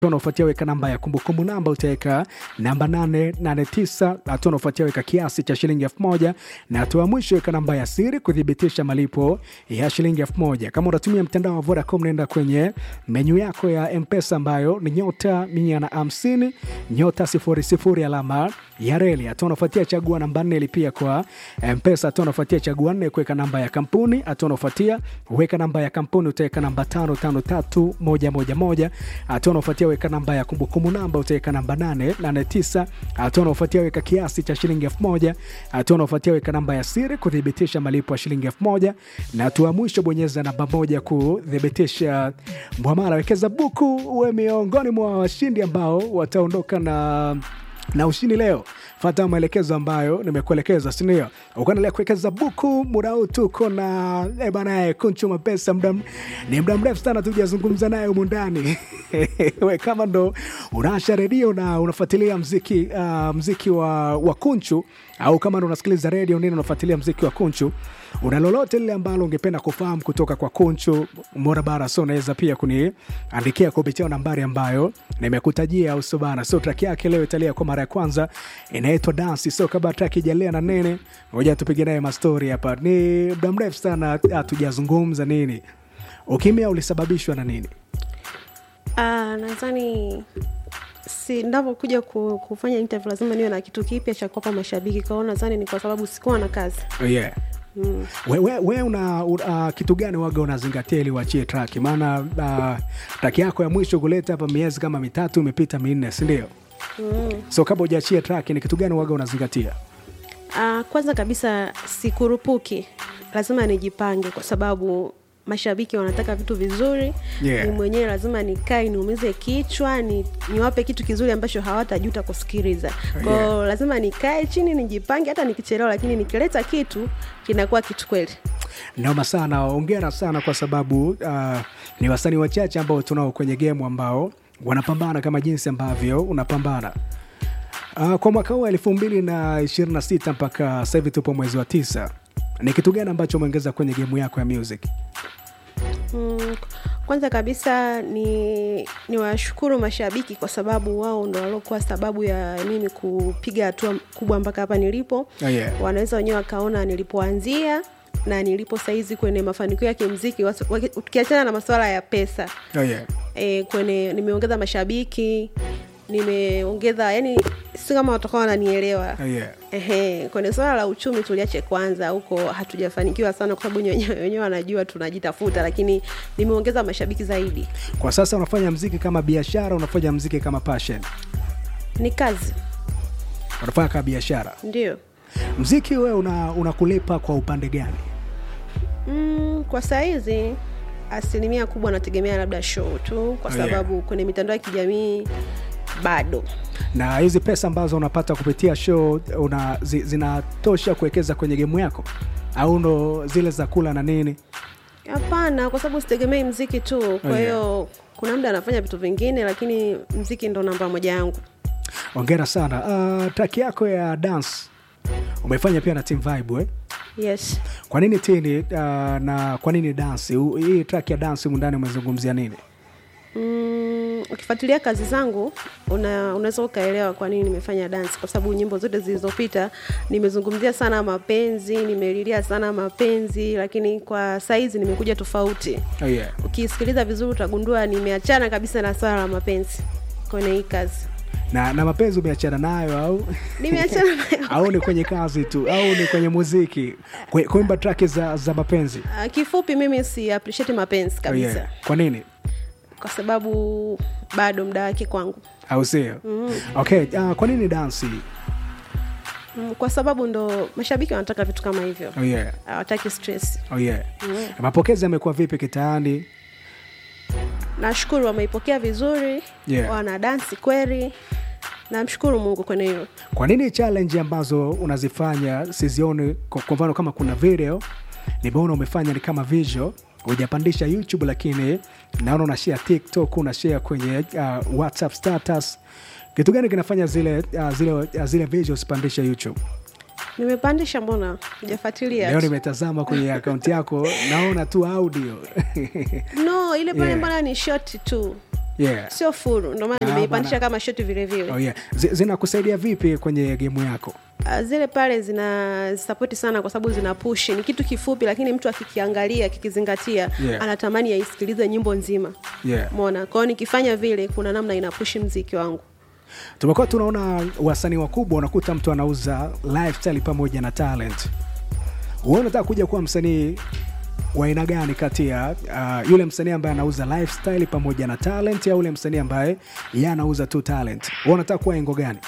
unaofuatia weka namba ya kumbukumbu namba utaweka namba 889 hatua unaofuatia weka kiasi cha shilingi elfu moja na hatua ya mwisho weka namba ya siri kuthibitisha malipo ya shilingi elfu moja kama unatumia mtandao wa vodacom naenda kwenye menyu yako ya mpesa ambayo ni nyota mia na hamsini nyota sifuri sifuri alama ya reli hatua unaofuatia chagua namba nne lipia kwa mpesa hatua unaofuatia chagua nne kuweka namba ya kampuni hatua unaofuatia weka namba ya kampuni utaweka namba tano tano tatu moja moja moja hatua unaofuatia weka namba ya kumbukumbu namba utaweka namba 889 hatua unaofuatia weka kiasi cha shilingi elfu moja hatua unaofuatia weka namba ya siri kuthibitisha malipo ya shilingi elfu moja na hatua ya mwisho bonyeza namba moja kuthibitisha mwamara wekeza buku uwe miongoni mwa washindi ambao wataondoka na na ushindi leo fata maelekezo ambayo nimekuelekeza sindio ukaendelea kuwekeza buku muda huu tuko na eh bana kunchuma pesa mda, ni muda mrefu sana tujazungumza naye humu ndani we kama ndo unaasha redio na unafuatilia mziki uh, mziki wa, wa kunchu au kama ndo unasikiliza redio nini unafuatilia mziki wa kunchu una lolote lile ambalo ungependa kufahamu kutoka kwa kunchu morabara so unaweza pia kuniandikia kupitia nambari ambayo nimekutajia au sobana so track yake leo italia kwa mara ya kwanza inaitwa dansi so kabla track ijalia na nene ngoja tupige naye mastori hapa ni muda mrefu sana hatujazungumza nini ukimya ulisababishwa na nini Ah, nadhani si ndavyokuja ku, kufanya interview lazima niwe na kitu kipya cha kuwapa mashabiki kwao nadhani ni kwa sababu sikuwa na kazi oh, yeah. Mm. we, we, we una uh, kitu gani waga unazingatia ili uachie track maana uh, track yako ya mwisho kuleta hapa miezi kama mitatu imepita minne sindio mm. so kabla ujaachia track ni kitu gani waga unazingatia Ah, kwanza kabisa sikurupuki lazima nijipange kwa sababu mashabiki wanataka vitu vizuri Yeah. ni mwenyewe lazima nikae niumize kichwa ni, niwape kitu kizuri ambacho hawatajuta kusikiliza kwao Yeah. lazima nikae chini nijipange hata nikichelewa lakini nikileta kitu kinakuwa kitu kweli noma sana ongera sana kwa sababu uh, ni wasanii wachache ambao tunao kwenye gemu ambao wanapambana kama jinsi ambavyo unapambana uh, kwa mwaka huu elfu mbili na ishirini na sita mpaka sasa hivi tupo mwezi wa tisa ni kitu gani ambacho umeongeza kwenye gemu yako ya music Mm, kwanza kabisa ni ni washukuru mashabiki kwa sababu wao ndo waliokuwa sababu ya mimi kupiga hatua kubwa mpaka hapa nilipo Oh, yeah. wanaweza wenyewe wakaona nilipoanzia na nilipo saizi kwenye mafanikio ya kimziki wasi- waki- ukiachana na masuala ya pesa oh, yeah. e, kwenye nimeongeza mashabiki nimeongeza yani si kama watakuwa wananielewa Oh, yeah. Ehe, kwenye swala la uchumi tuliache kwanza, huko hatujafanikiwa sana kwa sababu wenyewe wenyewe wanajua tunajitafuta, lakini nimeongeza mashabiki zaidi. kwa sasa unafanya mziki kama biashara unafanya mziki kama passion Ni kazi unafanya kama biashara ndio. mziki wewe una, unakulipa kwa upande gani Mm, kwa saizi asilimia kubwa nategemea labda show tu, kwa Oh, yeah. sababu kwenye mitandao ya kijamii bado na hizi pesa ambazo unapata kupitia show una, zi, zinatosha kuwekeza kwenye gemu yako au ndo zile za kula na nini hapana, kwa sababu sitegemei mziki tu. Kwa Oh, hiyo kuna muda anafanya vitu vingine, lakini mziki ndo namba moja yangu. ongera sana uh, track yako ya dance umefanya pia na team vibe eh? Yes. kwa nini tini uh, na kwa nini dance U- hii track ya dance humu ndani umezungumzia nini Mm, ukifuatilia kazi zangu una, unaweza ukaelewa kwa nini nimefanya dance, kwa sababu nyimbo zote zilizopita nimezungumzia sana mapenzi, nimelilia sana mapenzi, lakini kwa saizi nimekuja tofauti. oh, yeah. Ukisikiliza vizuri utagundua nimeachana kabisa na swala la mapenzi kwenye hii kazi, na, na mapenzi umeachana nayo au nimeachana nayo. au ni kwenye kazi tu au ni kwenye muziki Kwe- kuimba track za, za mapenzi Ah, Kifupi, mimi si appreciate mapenzi oh, kabisa yeah. kwa nini kwa sababu bado muda wake kwangu. au sio mm. okay uh, kwa nini dansi Mm, kwa sababu ndo mashabiki wanataka vitu kama hivyo, oh, yeah. hawataki stress. oh, yeah. mapokezi yamekuwa vipi kitaani nashukuru wameipokea vizuri Yeah. wana dansi kweli namshukuru mungu kwenye hilo kwa nini challenge ambazo unazifanya sizioni kwa kwa mfano kama kuna video nimeona umefanya ni kama visual hujapandisha youtube lakini naona unashare tiktok unashare kwenye uh, whatsapp status kitu gani kinafanya zile uh, zile, uh, zile visual usipandishe youtube nimepandisha mbona hujafuatilia leo nimetazama kwenye akaunti yako naona tu audio no ile pale Yeah. mbona ni short tu Yeah. sio furu ndio maana Ah, nimeipandisha bana. kama shoti vile vile Oh, yeah. Zi- zinakusaidia vipi kwenye gemu yako Ah, zile pale zina sapoti sana kwa sababu zina push ni kitu kifupi lakini mtu akikiangalia akikizingatia Yeah. anatamani aisikilize nyimbo nzima Yeah. mona kwao nikifanya vile kuna namna inapushi mziki wangu tumekuwa tunaona wasanii wakubwa unakuta mtu anauza lifestyle pamoja na talent wewe unataka kuja kuwa msanii wa aina gani kati ya uh, yule msanii ambaye anauza lifestyle pamoja na talent au yule msanii ambaye yeye anauza tu talent wewe unataka kuwa engo gani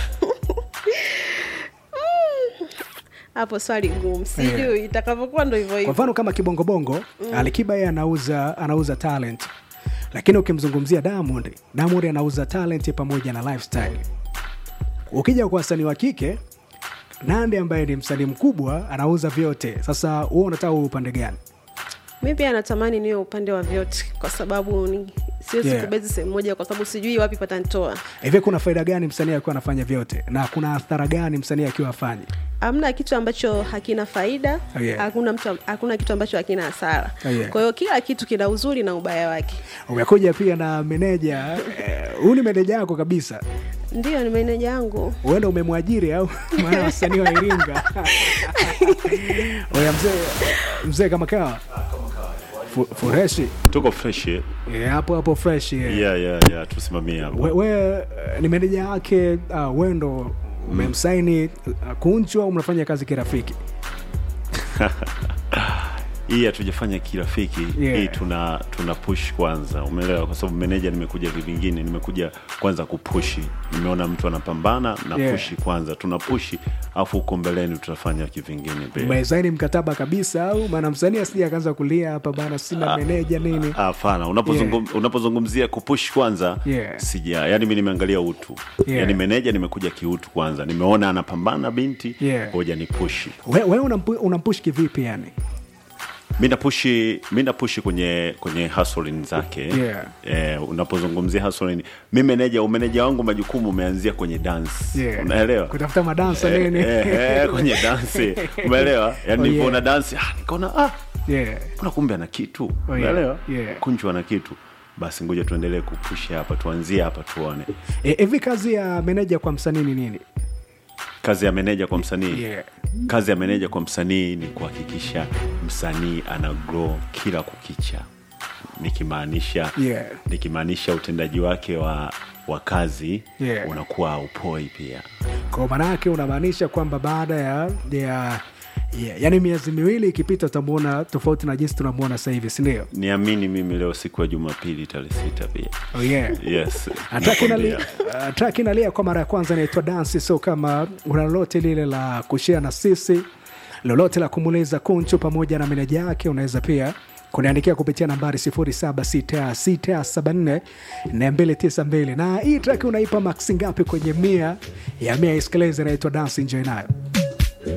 hapo swali gumu sijui itakavyokuwa ndo hivyo kwa hivyo mfano kama kibongobongo mm. alikiba yeye anauza anauza talent lakini ukimzungumzia diamond diamond anauza talent pamoja na lifestyle ukija kwa wasanii wa kike nande ambaye ni msanii mkubwa anauza vyote sasa huo unataka uwe upande gani mi pia natamani niwe upande wa vyote kwa sababu ni siwezi Yeah. kubezi sehemu moja kwa sababu sijui wapi patanitoa hivi kuna faida gani msanii akiwa anafanya vyote na kuna athara gani msanii akiwa afanye hamna kitu ambacho hakina faida Oh, yeah. hakuna mtu hakuna kitu ambacho hakina hasara Oh, yeah. kwa hiyo kila kitu kina uzuri na ubaya wake umekuja pia na meneja eh, huyu ni meneja yako kabisa ndiyo ni meneja yangu huenda umemwajiri au maana wasanii wa iringa oya mzee mzee kama kawa Fu- fureshi tuko fresh eh? Eh, hapo hapo fresh eh. yeah, yeah, yeah, tusimamie hapo we, we eh, ni meneja yake uh, we ndo umemsaini uh, kunchu au mnafanya kazi kirafiki hii hatujafanya kirafiki Yeah. hii tuna tuna push kwanza umeelewa kwa sababu meneja nimekuja kivingine nimekuja kwanza kupushi nimeona mtu anapambana na Yeah. pushi kwanza tuna pushi afu huko mbeleni tutafanya kivingine pia umesaini mkataba kabisa au maana msanii asija akaanza kulia hapa bana sina meneja nini hapana unapozungum, unapozungumzia kupush kwanza Yeah. sija yani mi nimeangalia utu Yeah. yani meneja nimekuja kiutu kwanza nimeona anapambana binti Yeah. ngoja ni pushi we, we unampu, unampush kivipi yani mi napushi mi napushi kwenye kwenye hustling zake Yeah. eh, unapozungumzia hustling mi meneja umeneja wangu majukumu umeanzia kwenye dance Yeah. unaelewa kutafuta madansa Eh, nini eh, eh, kwenye dansi umeelewa yani Oh, yeah. nilivyoona dansi ah, nikaona ah, yeah. mbona kumbe ana kitu yeah. unaelewa Yeah. kunchu ana kitu basi ngoja tuendelee kupushi hapa tuanzie hapa tuone Eh, hivi kazi ya meneja kwa msanii ni nini kazi ya meneja kwa msanii Yeah. kazi ya meneja kwa msanii ni kuhakikisha msanii ana grow kila kukicha nikimaanisha Yeah. nikimaanisha utendaji wake wa wa kazi Yeah. unakuwa upoi pia kwa maana yake unamaanisha kwamba baada ya, ya Yeah, yani miezi miwili ikipita utamwona tofauti na jinsi tunamwona sasa hivi sindio niamini mimi leo siku ya jumapili tarehe sita pia oh, yeah. yes Track inalia- nakwambia. uh, track inalia kwa mara ya kwanza inaitwa dansi so kama una lolote lile la kushea na sisi lolote la kumuuliza kunchu pamoja na meneja yake unaweza pia kuniandikia kupitia nambari 076674 na hii track unaipa maksi ngapi kwenye mia ya mia isikilize inaitwa dansi enjoy nayo